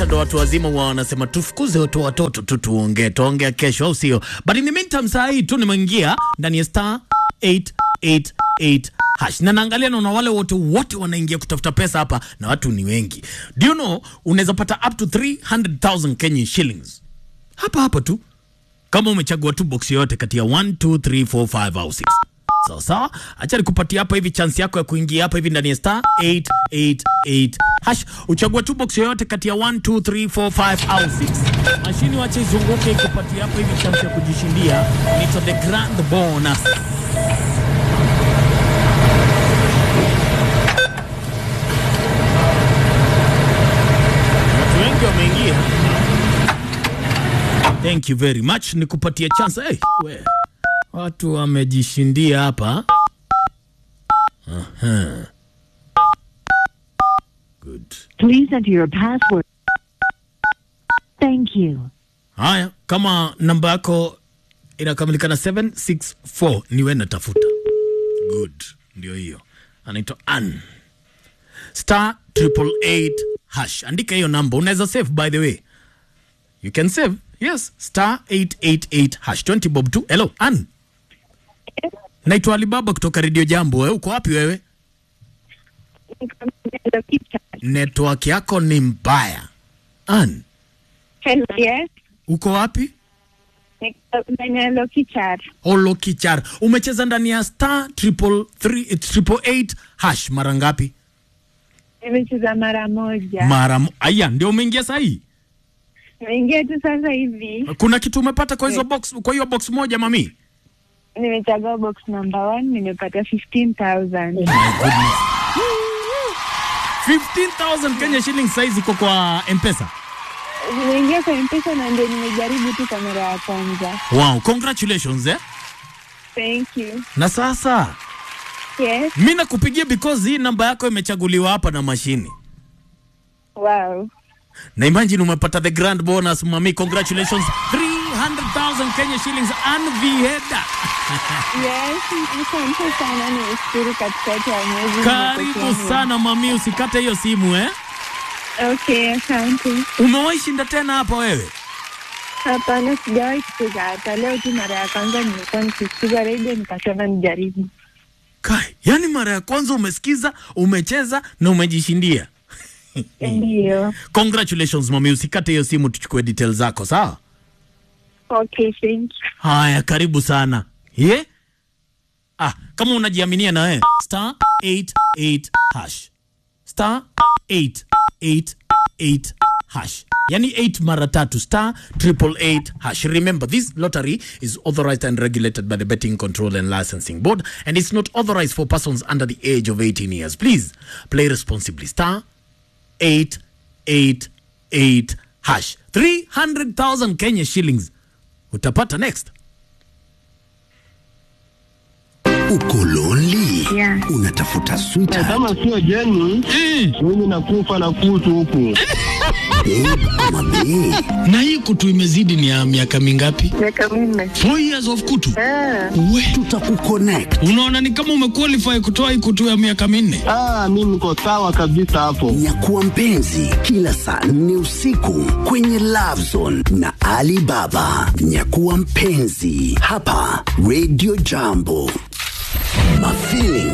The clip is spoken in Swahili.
ndo watu wazima wa wanasema tufukuze watu watoto tu tuongee tuongea kesho au sio but in the meantime saa hii tu nimeingia ndani ya star 888 hash na naangalia naona wale wote wote wanaingia kutafuta pesa hapa na watu ni wengi do you know unaweza pata up to 300000 Kenyan shillings hapa hapa tu kama umechagua tu box yoyote kati ya 1 2 3 4 5 au 6 sawa sawa acha nikupatia hapa hivi chance yako ya kuingia hapa hivi ndani ya star 888 hash uchague tu box yoyote kati ya 1 2 3 4 5 au 6 mashini wache izunguke ikupatia hapa hivi chance ya kujishindia nito the grand bonus watu wengi wameingia thank you very much nikupatia chance hey, we. watu wamejishindia hapa Aha. good Please enter your password. Thank you. haya kama namba yako inakamilika na 764 niwe natafuta good ndio hiyo anaitwa an star triple eight hash andika hiyo namba unaweza save by the way you can save yes star 888 hash 20 bob 2 hello an naitwa alibaba kutoka redio jambo wewe uko wapi wewe network yako ni mbaya an Hello, yes. uko wapi Niko Menelo Kichar. Olokichar, umecheza ndani ya star triple three, eh, triple eight hash mara ngapi? Nimecheza mara moja. Mara mo- aya, ndio umeingia sahi. Nimeingia tu sasa hivi. Kuna kitu umepata kwa hizo box, kwa hiyo box moja mami? Nimechagua box number one, nimepata 15,000. My goodness. 15,000 Kenya shillings size iko kwa M-Pesa. Nimeingia kwa M-Pesa na ndio nimejaribu tu kwa mara ya kwanza. Wow, congratulations eh. Thank you. Na sasa Yes. mimi nakupigia because hii namba yako imechaguliwa hapa na mashini. Wow. Na imagine umepata the grand bonus mami, congratulations. 300,000 Kenya shillings unviheda. Yes, asante sana. Nimeshukuru katikati ya mwezi. Karibu nimepokea. sana mami, usikate hiyo simu eh. Okay, asante. Umewahi shinda tena hapa wewe? Hapana, sijawahi kucheza hata leo tu. Mara ya kwanza nilikuwa nikisikiza redio nikasema nijaribu. Kai, yani mara ya kwanza umesikiza, umecheza na umejishindia. Ndio. Congratulations mami, usikate hiyo simu, tuchukue details zako sawa? Okay, thank you. Haya, karibu sana. Ye? Ah, kama unajiaminia na wewe star 88 hash. Star 888 hash. Yani 8 mara tatu star triple eight hash. Remember this lottery is authorized and regulated by the Betting Control and Licensing Board and it's not authorized for persons under the age of 18 years. Please play responsibly. Star 888 hash. 300,000 Kenya shillings. Utapata next. Uko lonely? Yeah. Unatafuta sweetheart, kama sio jeni mimi nakufa na kutu huku babe ama bae? na hii kutu imezidi ni ya miaka mingapi? Miaka minne. Four years of kutu. We, Tutakuconnect. unaona ni kama umequalify kutoa hii kutu ya miaka minne. ah, mi niko sawa kabisa hapo Nyakuwa mpenzi kila saa nne usiku kwenye Love Zone na Ali Baba. Nyakuwa mpenzi hapa Radio Jambo. Mafeeling